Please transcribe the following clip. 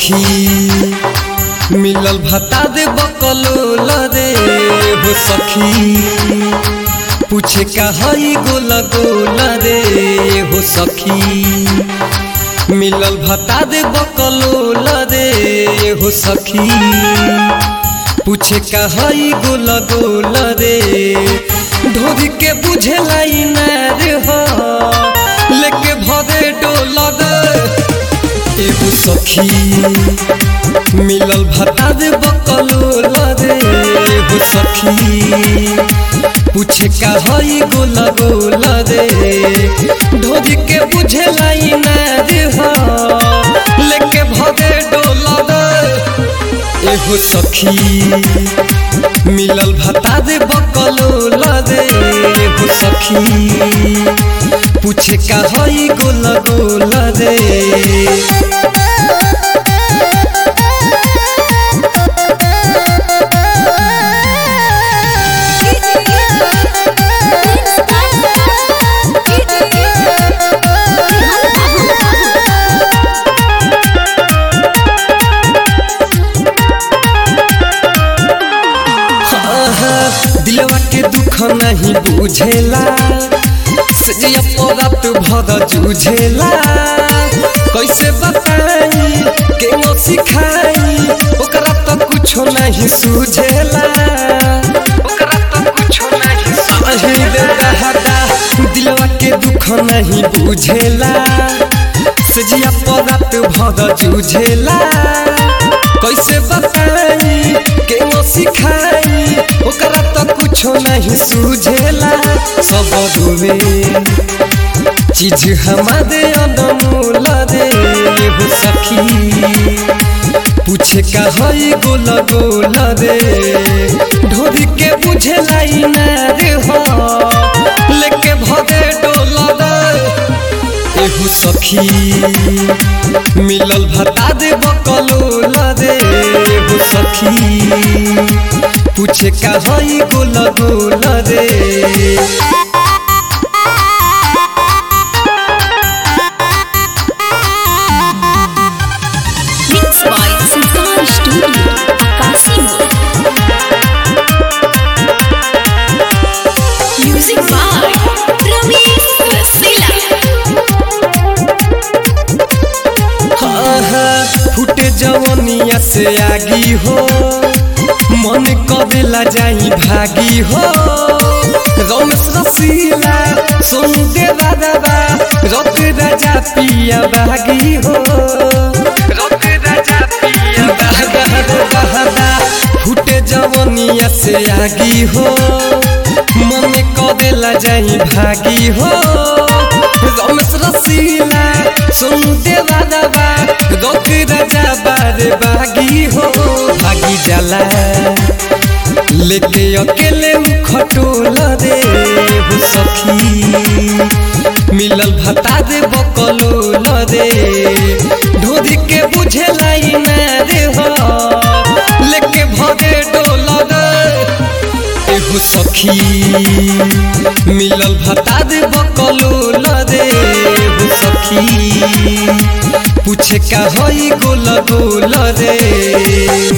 सखी मिलल भता दे बकलोल रे हो सखी पूछे का हई गोल गोल रे हो सखी मिलल भता दे बकलोल रे हो सखी पूछे का हई गोल गोल रे ढोरी के बुझे लाई नार हो लेके भरे डोल रे एगो सखी मिलल भता दे बकलोल रे एगो सखी पूछे का हई गोल गोल रे ढोरी के बुझे लाई नार हो लेके भरे डोल रे एगो सखी मिलल भता दे बकलोल रे एगो सखी पूछे का हई गोल गोल रे दिलवा के दुख नहीं बुझेला सजिया परात भर जूझेला कैसे बताई के नो सिखाई ओकरा तो कुछो नहीं सूझेला ओकरा तो कुछो नहीं सही रे रहता दिलवा के दुख नहीं बुझेला सजिया परात भर जूझेला कैसे बताई के नो सिखाई ओकरा तो कुछो नहीं सूझेला सब डूबे चीज हमारे अनमोल रे हो सखी पूछे का हई गोल गोल रे ढोरी के बुझे लाई ना रे हो लेके भगे डोल रे एहू सखी मिलल भता दे बकलोल रे एहू सखी पूछे का हई गोल गोल रे Mixed by Sultan Studio, Akasi Music by Ramesh Rasila. फुटे जवनिया से आगी हो मन कदेला जाई भागी हो रमेश रसीला सुन दे दादा रत राजा पिया बागी हो रत राजा पिया दादा फुटे जवनिया से आगी हो मन कदेला जाई भागी हो रमेश रसीला सुन दे दादा रोक राजा बारे बागी हो भागी जाला लेके अकेले खटोल रे हो सखी मिलल भता दे बकलोल रे ढोरी के बुझे लाई ना रे हो लेके भरे डोल रे एगो सखी मिलल भता दे बकलोल रे एगो सखी पूछे का हई गोल गोल रे